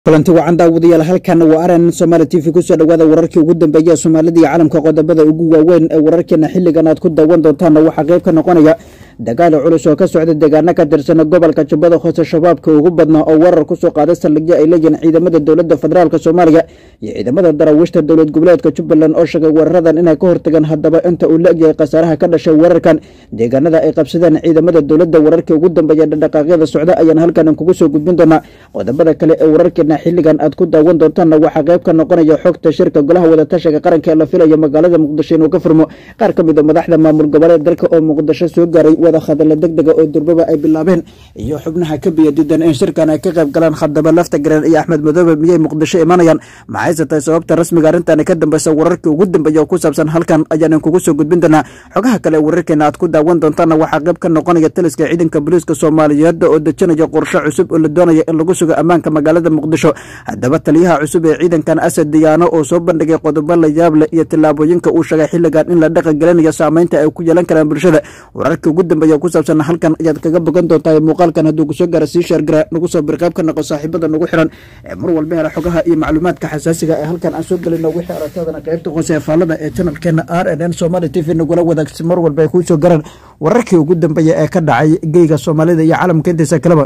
kulanti wacan daawadayaal halkan waa aran somaali t v kusoo dhawaada wararkii ugu dambeeya soomaalida iyo caalamka qodobada ugu waaweyn ee wararkeena xilligan aad ku daawan doontaana waxaa qayb ka noqonaya dagaal culus oo ka socda deegaano ka tirsan gobolka jubbada hoose shabaabka ugu badnaa oo warar kusoo qaaday saldhigyo ay leeyihiin ciidamada dowladda federaalk soomaaliya iyo ciidamada daraawiishta dowlad goboleedka jubbaland oo sheegay weeraradan inay ka hortagaan haddaba inta uu la-egyahay khasaaraha ka dhashay weerarkan deegaanada ay qabsadeen ciidamada dowladda wararkii ugu dambeeya dhaqdhaqaaqyada socda ayaan halkan kugu soo gudbin doonaa qodobada kale ee wararkeena xilligan aad ku daawan doontaanna waxaa qayb ka noqonaya xogta shirka golaha wadatashiga qaranka ee la filayo magaalada muqdisho inuu ka furmo qaar ka mid a madaxda maamul goboleed dalka oo muqdisho soo gaaray wada hadalla deg dega oo durbaba ay bilaabeen iyo xubnaha ka biya diidan in shirkan ay ka qayb galaan khadaba lafta gareen iyo axmed madoobe miyay muqdisho imanayaan maxayse tahay sababta rasmiga arrintan ka dambeysa wararkii ugu dambeeya oo ku saabsan halkan ayaanan kugu soo gudbin doonaa xogaha kale ee wararkeena aad ku daawan doontaana waxaa qayb ka noqonaya taliska ciidanka booliiska soomaaliyeed oo dejinaya qorshe cusub oo la doonaya in lagu sugo ammaanka magaalada muqdisho haddaba taliyaha cusub ee ciidankan asad diyaano oo soo bandhigay qodobo la yaab leh iyo tillaabooyinka uu sheegay xilligan in la dhaqan gelinayo saameynta ay ku yeelan karaan bulshada wararkii ugu dambeeya ku saabsan halkan ayaad kaga bogan doontaa muuqaalkan hadduu kusoo gaara sii sheergara nagu soo bir qayb ka noqo saaxiibada nagu xiran ee mar walba hela xogaha iyo macluumaadka xasaasiga ee halkan aan soo gelino wixii aragtadana qaybta hoose ee faallada ee janalkeena r n n somali t v nagula wadaagsi mar walba ay kuu soo garaan wararkii ugu dambeeya ee ka dhacay geyga soomaalida iyo caalamka intiisa kaleba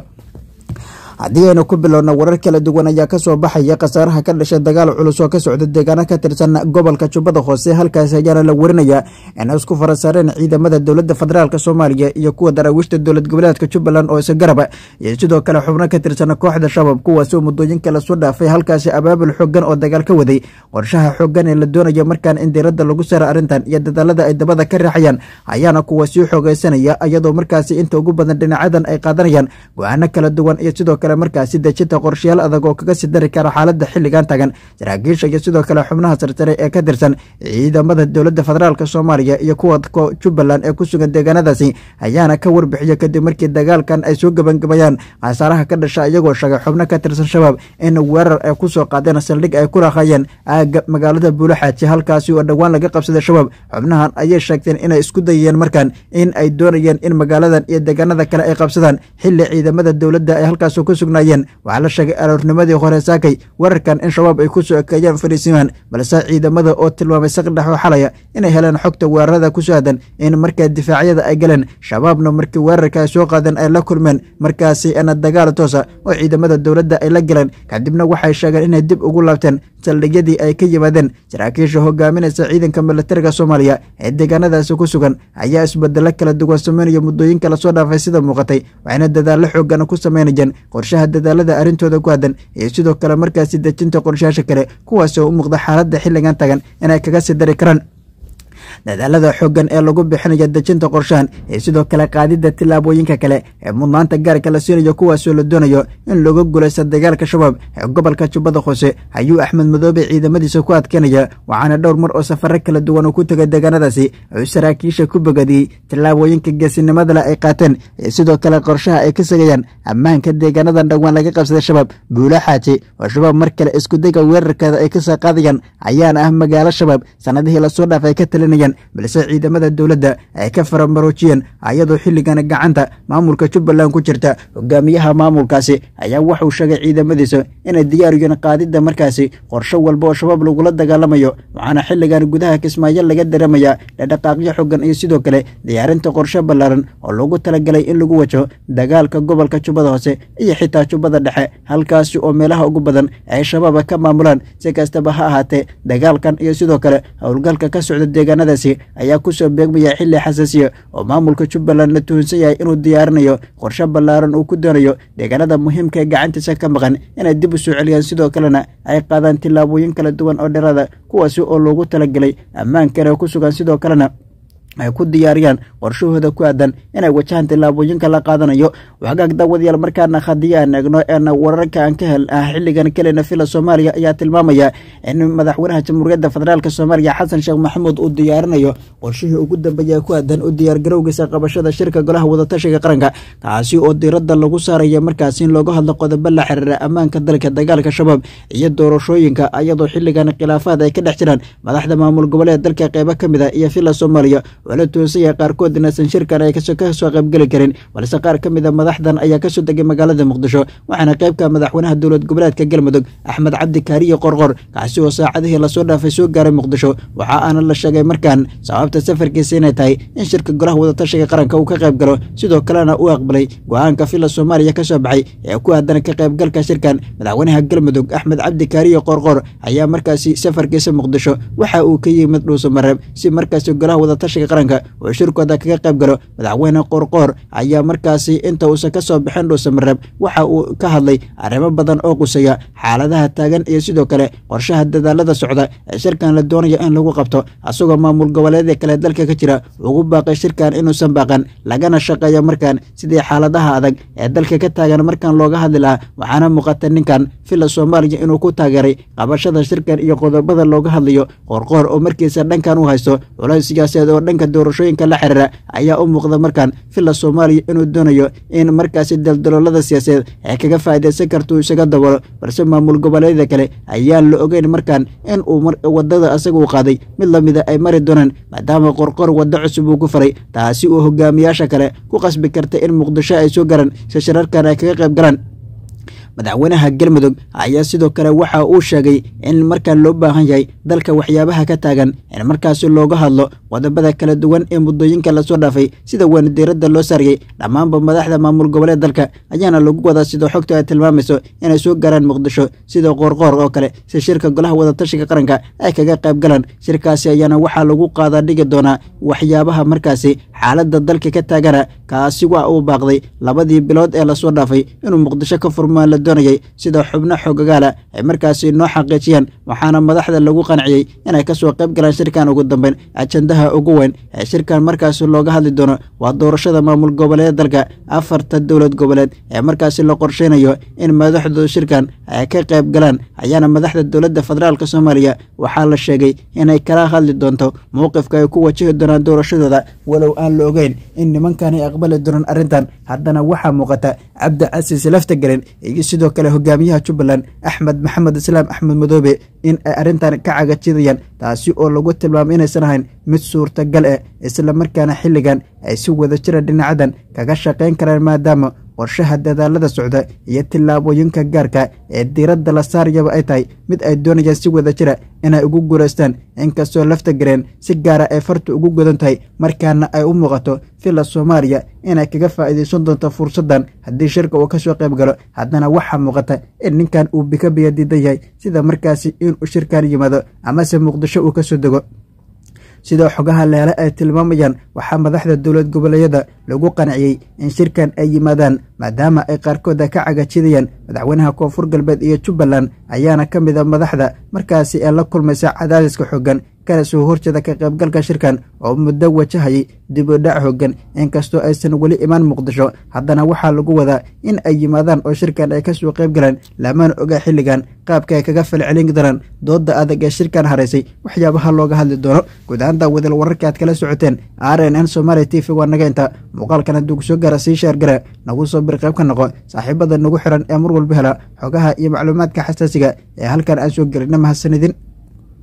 haddii aynu ku bilowna warar kala duwan ayaa kasoo baxaya khasaaraha ka dhashay dagaal culus oo ka socda deegaano ka tirsan gobolka jubbada hoose halkaasi ayaana la warinayaa inay isku farasaareen ciidamada dowladda federaalk soomaaliya iyo kuwa daraawiishta dowlad goboleedka jubbaland oo isagaraba iyo sidoo kale xubno ka tirsan kooxda shabaab kuwaasoo muddooyinka lasoo dhaafay halkaasi abaabul xoogan oo dagaal ka waday qorshaha xoogan ee la doonayo markaan in diiradda lagu sara arrintan iyo dadaalada ay dabada ka raaxayaan ayaana kuwa sii xoogeysanaya iyadoo markaasi inta ugu badan dhinacyadan ay qaadanayaan go-aano kala duwan iyo sidoo kale markaasi dejinta qorshayaal adag oo kaga sii dari kara xaaladda xilligan tagan saraakiisha iyo sidoo kale xubnaha sarsare ee ka tirsan ciidamada dowladda federaalk soomaaliya iyo kuwa jubbaland ee ku sugan deegaanadaasi ayaana ka warbixiya kadib markii dagaalkan ay soo gebangabayaan khasaaraha ka dhasha iyagoo sheegay xubno ka tirsan shabaab in weerar ay kusoo qaadeen saldhig ay ku raaqayeen aaga magaalada buulaxaaji halkaasi oo dhowaan laga qabsaday shabaab xubnahan ayay sheegteen inay isku dayeen markan in ay doonayeen in magaaladan iyo deegaanada kale ay qabsadaan xilli ciidamada dowladda ay halkaas ku sugnaayeen waxaa la sheegay aroornimadii hore saakay wararkan in shabaab ay kusoo ekeeyeen fariisimaan balse ciidamada oo tilmaamay saqdhexoo xalaya inay heleen xogta weerarada ku saadan in markaa difaacyada ay galeen shabaabna markii weerarka ay soo qaadeen ay la kulmeen markaasi ana dagaal toosa oo ciidamada dowladda ay la galeen kadibna waxay sheegeen inay dib ugu laabteen saldhigyadii ay ka yimaadeen saraakiisha hogaaminaysa ciidanka militariga soomaaliya ee deegaanadaasi ku sugan ayaa isbedelo kala duwan sameynaya muddooyinka lasoo dhaafay sida muuqatay waxayna dadaallo xoogan ku sameynayeen qorshaha dadaalada arrintooda ku haddan iyo sidoo kale markaasi dejinta qorshayaasha kale kuwaas oo u muuqda xaaladda xilligan tagan inay kaga sii dari karaan dadaalada xoogan ee lagu bixinayo dejinta qorshahan iyo sidoo kale qaadidda tillaabooyinka kale ee mudnaanta gaarka la siinayo kuwaasoo la doonayo in looga guulaysta dagaalka shabaab ee gobolka jubbada hoose ayuu axmed madoobe ciidamadiisa ku adkeynaya waxaana dhowr mar oo safaro kala duwan uu ku tegay deegaanadaasi uu saraakiisha ku bogadiyey tillaabooyinka geesinimadale ay qaateen iyo sidoo kale qorshaha ay ka sagayaan ammaanka deegaanadan dhowaan laga qabsaday shabaab buula xaaji oo shabaab mar kale iskudayga weerarkeeda ay kasoo qaadayaan ayaana ah magaalo shabaab sanadihii lasoo dhaaf ay ka talinayaan balse ciidamada dowladda ay ka faramaroojiyeen ayadoo xilligan gacanta maamulka jubbaland ku jirta hogaamiyaha maamulkaasi ayaa wuxuu sheegay ciidamadiisa inay diyaariyeen qaadidda markaasi qorsho walba oo shabaab lagula dagaalamayo waxaana xilligan gudaha kismaayo laga dareemayaa dhadhaqaaqyo xogan iyo sidoo kale diyaarinta qorshe ballaaran oo loogu talagalay in lagu wajaho dagaalka gobolka jubbada hoose iyo xitaa jubbada dhexe halkaasi oo meelaha ugu badan ay shabaaba ka maamulaan si kastaba ha ahaatee dagaalkan iyo sidoo kale howlgalka ka socda deegaanadaasi ayaa kusoo beegmaya xilli xasaasiya oo maamulka jubbaland la tuhunsan yahay inuu diyaarinayo qorshe ballaaran uu ku doonayo deegaanada muhiimka ee gacantiisa ka maqan inay dib u soo celiyaan sidoo kalena ay qaadaan tillaabooyin kala duwan oo dheeraada kuwaasi oo loogu talagelay ammaankan ku sugan sidoo kalena ay ku diyaariyaan qorshahooda ku aadan inay wajahaan tillaabooyinka la qaadanayo waxgaag daawadayaal markaana haddii aan eegno een wararka aan ka hel ah xilligan kelena villa soomaaliya ayaa tilmaamaya in madaxweynaha jamhuuriyadda federaalk soomaaliya xasan sheekh maxamuud uu diyaarinayo qorshihii ugu dambeeya ku aadan u diyaargarowgiisa qabashada shirka golaha wadatashiga qaranka kaasi oo diiradda lagu saaraya markaasi in looga hadlo qodobo la xiriira ammaanka dalka dagaalka shabaab iyo doorashooyinka iyadoo xilligan khilaafaad ay ka dhex jiraan madaxda maamul goboleed dalka qeybo ka mid a iyo villa soomaaliya oo la toosaya qaarkood inaysan shirkan ay kasoo qaybgeli karin balse qaar ka mid a madaxdan ayaa kasoo degay magaalada muqdisho waxaana qaybka madaxweynaha dowlad goboleedka galmudug axmed cabdi kaariye qorqor kaasi oo saacadihii lasoo dhaafay soo gaaray muqdisho waxa aana la sheegay markaan sababta safarkiisa inay tahay in shirka golaha wadatashiga qaranka uu ka qayb galo sidoo kalena uu aqbalay go-aanka fila soomaaliya ka soo baxay ee ku aadan ka qaybgalka shirkan madaxweynaha galmudug axmed cabdi kaariye qorqor ayaa markaasi safarkiisa muqdisho waxa uu ka yimid dhuusamareeb si markaasi golaha wadatashiga qaranka uu shirkooda kaga qayb galo madaxweyne qorqoor ayaa markaasi inta uusan ka soo bixin dhuusamareeb waxa uu ka hadlay arrimo badan oo quseeya xaaladaha taagan iyo sidoo kale qorshaha dadaalada socda ee shirkan la doonaya in lagu qabto asagoo maamul goboleedya kale dalka ka jira ugu baaqay shirkan inuusan baaqan lagana shaqeeyo markaan sidii xaaladaha adag ee dalka ka taagan markaan looga hadli lahaa waxaana muuqata ninkan fila soomaaliya inuu ku taageeray qabashada shirkan iyo qodobada looga hadlayo qoorqoor oo markiisa dhankan u haysto culays siyaasadeed oo dhanka doorashooyinka la xiriira ayaa u muuqda markaan fila soomaaliya inuu doonayo in markaasi daldaloolada siyaasadeed ee kaga faa'iidaysan kartuu isaga dabolo balse maamul goboleedyada kale ayaan la ogeyn markaan in uu wadada asaga u qaaday mid lamida ay mari doonaan maadaama qorqor waddo cusub uu ku faray taasi uu hogaamiyaasha kale ku qasbi karta in muqdisho ay soo garan si shirarkan ay kaga qayb galaan madaxweynaha galmudug ayaa sidoo kale waxa uu sheegay in markaan loo baahan yahay dalka waxyaabaha ka taagan in markaasi looga hadlo qodobada kala duwan ee muddooyinka lasoo dhaafay sida weyn diiradda loo saariyey dhammaanba madaxda maamul goboleed dalka ayaana lagu wadaa sidoo xogta ay tilmaamayso inay soo gaaraan muqdisho sida qoorqoor oo kale si shirka golaha wadatashiga qaranka ay kaga qayb galaan shirkaasi ayaana waxaa lagu qaadaa dhigi doonaa waxyaabaha markaasi xaaladda dalka ka taagana kaasi waa uu baaqday labadii bilood ee lasoo dhaafay inuu muqdisho ka furmaan la doonayay sida xubno xogagaala ay markaasi noo xaqiijiyeen waxaana madaxda lagu qanciyey inay kasoo qayb galaan shirkan ugu dambeyn ajandaha ugu weyn ee shirkan markaasi looga hadli doono waa doorashada maamul goboleed dalka afarta dowlad goboleed ee markaasi la qorsheynayo in madaxdooda shirkan ay ka qayb galaan ayaana madaxda dowladda federaalk soomaaliya waxaa la sheegay inay kala hadli doonto mowqifka ay ku wajahi doonaan doorashadooda walow aan la ogeyn in nimankani aqbali doonaan arrintan haddana waxaa muuqata cabdi casiis laftagelen iyo sidoo kale hogaamiyaha jubbaland axmed maxamed islaam axmed madoobe in ay arrintan ka cagajidayaan taasi oo lagu tilmaamay inaysan ahayn mid suurtagal eh islamarkaana xilligan ay si wada jira dhinacadan kaga shaqayn karaan maadaama qorshaha dadaalada socda iyo tillaabooyinka gaarka ee diiradda la saarayaba ay tahay mid ay doonayaan si wada jira inay ugu guulaystaan inkastoo lafta gareen si gaara ay farta ugu godan tahay markaana ay u muuqato fila soomaaliya inay kaga faa'iidaysan doonto fursaddan haddii shirka uu ka soo qayb galo haddana waxaa muuqata in ninkan uu bika biya diidan yahay sida markaasi inuu shirkan yimaado amase muqdisho uu ka soo dego sidoo xogaha leele ay tilmaamayaan waxaa madaxda dowlad goboleedyada lagu qanciyey in shirkan ay yimaadaan maadaama ay qaarkooda ka cagajidayaan madaxweynaha koonfur galbeed iyo jubbaland ayaana ka mid a madaxda markaasi ee la kulmaysa cadaadiska xoogan kana soo horjeeda ka qaybgalka shirkan oo muddo wajahayay dib u dhac hoogan inkastoo aysan weli imaan muqdisho haddana waxaa lagu wadaa in ay yimaadaan oo shirkan ay kasoo qayb galaan lamana oga xilligan qaabka ay kaga falcelin doonaan dooda adag ee shirkan haraysay waxyaabaha looga hadli doono guud ahaanta wadal wararka aad kala socoteen r n n somaali t v waa naga inta muuqaalkan hadduu kusoo gaara sii sheergara nagu soo bir qayb ka noqo saaxiibada nagu xiran ee mar walba hela xogaha iyo macluumaadka xasaasiga ee halkan aan soo gelina mahadsanidin